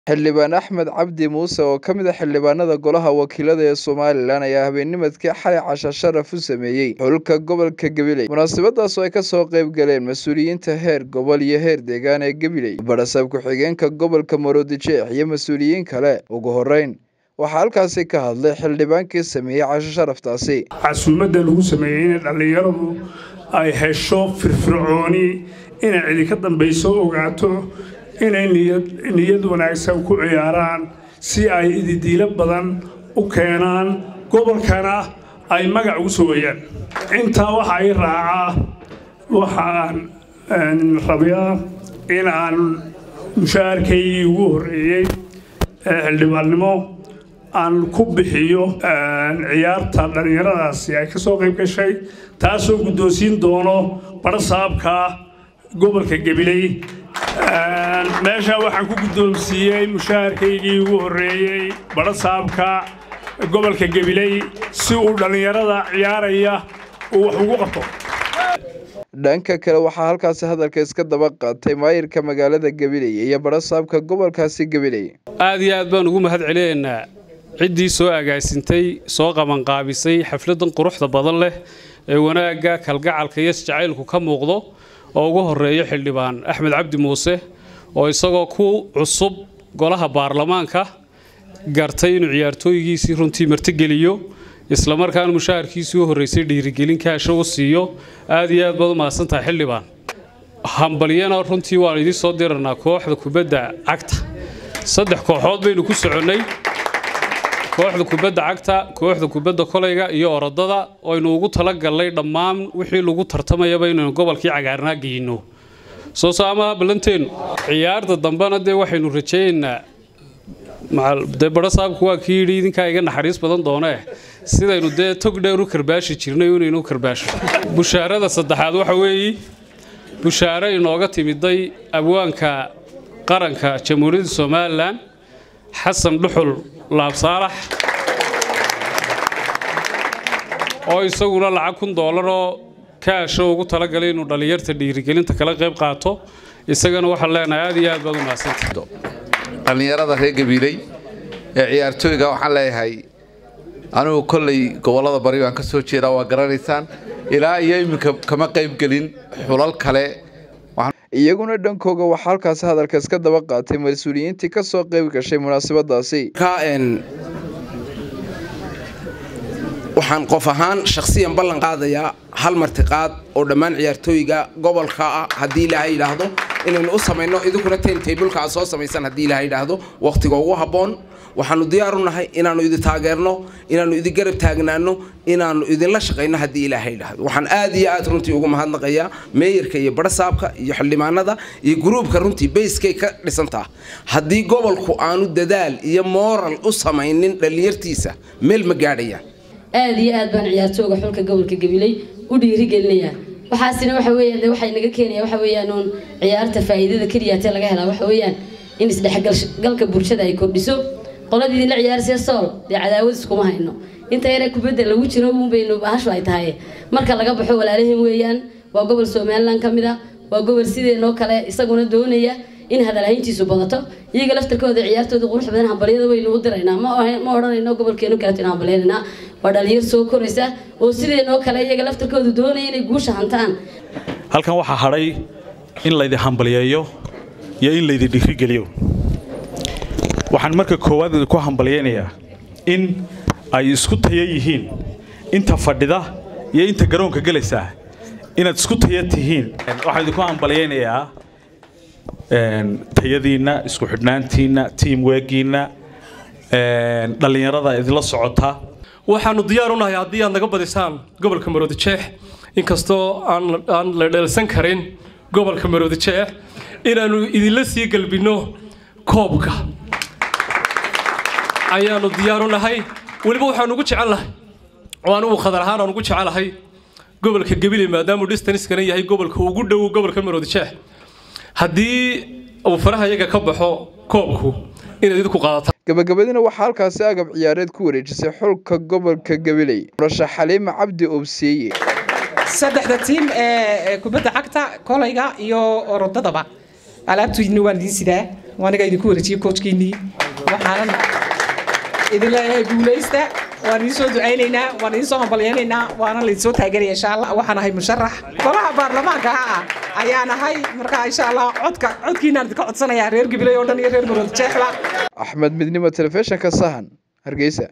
Xildhibaan Axmed Cabdi Muuse oo ka mid ah xildhibaanada Golaha Wakiilada ee Somalilan ayaa habeennimadkii xalay casho sharaf u sameeyay xulka gobolka Gabiley munaasabadaas oo ay ka soo qayb galeen mas'uuliyiinta heer gobol iyo heer deegaan ee Gabiley barasab ku-xigeenka gobolka Maroodijeex iyo mas'uuliyiin kale ugu horeyn waxaa halkaasi ka hadlay xildhibaankii sameeyey casho sharaftaasi casuumadda lagu sameeyey in dhallinyaradu ay hesho firfircooni inay cidi ka dambayso ogaato inay niyad wanaagsan ku ciyaaraan si ay ididiilo badan u keenaan gobolkana ay magac ugu sugayaan intaa waxa ay raacaa waxaan rabiyaa in aan mushaharkaygii ugu horreeyey ee xildhibaannimo aan ku bixiyo ciyaarta dhallinyaradaasi ay ka soo qayb gashay taasoo guddoonsiin doono barsaabka gobolka gabiley meesha waxaan ku guddoonsiiyey mushaharkaygii ugu horreeyey barsaabka gobolka gabiley si uu dhallinyarada ciyaaraya uu wax ugu qabto dhanka kale waxaa halkaasi hadalka iska daba qaatay maayirka magaalada gabiley iyo barasaabka gobolkaasi gabiley aad iyo aad baan ugu mahad celinaynaa ciddii soo agaasintay soo qabanqaabisay xafladdan quruxda badan leh ee wanaagga kalgacalka iyo isjacaylku ka muuqdo oo ugu horeeyo xildhibaan axmed cabdi muuse oo isagoo ku cusub golaha baarlamaanka gartay inuu ciyaartooygiisii runtii martigeliyo islamarkaana mushaharkiisii u horreysay dhiirigelin kaasho u siiyo aad iyo aad baad u mahadsantahay xildhibaan hambalyana runtii waan idiin soo diranaa kooxda kubadda cagta saddex kooxood baynu ku soconnay kooxda kubadda cagta kooxda kubadda kolayga iyo orodada aynu ugu talagalnay dhammaan wixii lagu tartamayaba inaynu gobolkii cagaarnaa geyno soo saamaha ballanteenu ciyaarta dambena dee waxaynu rajaynaynaa dee barasaabku waa kii yidhi idinkaa iga naxariis badan doonee sidaynu dee tog dheer u karbaashi jirnay inaynu u karbaasho bushaarada saddexaad waxa weeye bushaare inooga timiday abwaanka qaranka jamhuuriyadda somalilan xasan dhuxul laabsaalax oo isaguna lacag kun doolaroo kaasho ugu talagalay inuu dhallinyarta dhiirigelinta kala qayb qaato isagana waxaan leenahay aad iyo aad baad u mahadsanta dhallinyarada reer gabiiley ee ciyaartooyga waxaan leeyahay anigu kolley gobollada bari baan ka soo jeedaa waa garanaysaan ilaa iyo iminka kama qaybgelin xulal kale iyaguna dhankooga waxaa halkaasi hadalka iska daba qaatay mas-uuliyiintii ka soo qayb gashay munaasabadaasi waxaan qof ahaan shakhsiyan ballan qaadayaa hal martiqaad oo dhammaan ciyaartooyga gobolka ah haddii ilaahay yidhaahdo inaynu u samayno idinkuna taymtableka aad soo samaysan haddii ilaahay yidhaahdo wakhtiga ugu habboon waxaanu diyaar u nahay inaannu idin taageerno inaannu idin garab taagnaano inaannu idinla shaqayno haddii ilaahay yidhaahdo waxaan aad iyo aad runtii ugu mahadnaqayaa meeyarka iyo barasaabka iyo xildhibaanada iyo gruubka runtii bayskay ka dhisantaa haddii gobolku aanu dadaal iyo mooral u samaynin dhallinyartiisa meel ma gaadhayaan aad iyo aad baan ciyaartooga xulka gobolka gabiley u dhiirigelinayaa waxaasina waxa weeyaan waxay naga keenaya waxa weeyaan uun ciyaarta faa'iidada keliyaatee laga helaa waxa weeyaan in isdhexgalka bulshada ay kordhiso qoladii idinla ciyaarsiya sool dee cadaawad iskuma hayno inta yare kubadda lagu jiro uun baynu bahashu ay tahay marka laga baxo walaalahin weeyaan waa gobol somalilan ka mid ah waa gobol sideenoo kale isaguna doonaya in hadalhayntiisu badato iyaga laftarkooda ciyaartooda qurux badan hambalyada waynu u diraynaa ma odhanayno gobolkeenu kaleeto in hambalyaynaa waa dhalinyar soo koraysa oo sideenoo kale iyaga laftarkooda doonaya inay guusha hantaan halkan waxaa hadhay in laydin hambalyeeyo iyo in laydin dhiirigeliyo waxaan marka koowaad idinku hambalyaynayaa in ay isku taya yihiin inta fadhida iyo inta garoonka gelaysaa inaad isku taya tihiin waxaan idinku hambalyaynayaa tayadiinna isku xidhnaantiinna tiam weegiinna dhallinyarada idinla socota waxaanu diyaar u nahay haddii aad naga badisaan gobolka maroodijeex inkastoo aan la dheelsan karin gobolka maroodijeex inaannu idinla sii galbinno koobka ayaanu diyaar u nahay weliba waxaanu ugu jecellahay oo anugu khadar ahaan aan ugu jecelahay gobolka gabiley maadaamuu distanskana yahay gobolka ugu dhow gobolka maroodijeex haddii uu faraha iyaga ka baxo koobku inaad idinku qaadataan gabagabadina waxaa halkaasi agab ciyaareed ku wareejisay xulka gobolka gabiley murasha xaliima cabdi obsieye saddexda tiim ee kubadda cagta kolayga iyo orodadaba alaabtoodina waan idiin sidaa waaniga idinku wareejiyey koojkiinnii waxaanan idin leeyahay guulaysta waan idiin soo ducaynaynaa waan idiin soo hambalyaynaynaa waana laydin soo taaganaya insha allah waxaan ahay musharax golaha baarlamaanka ah ayaan ahay marka insha allah codka codkiinaan idinka codsanayaa reer gabiley oo dhan iyo reer marood jeexba axmed midnimo telefishinka sahan hargeysa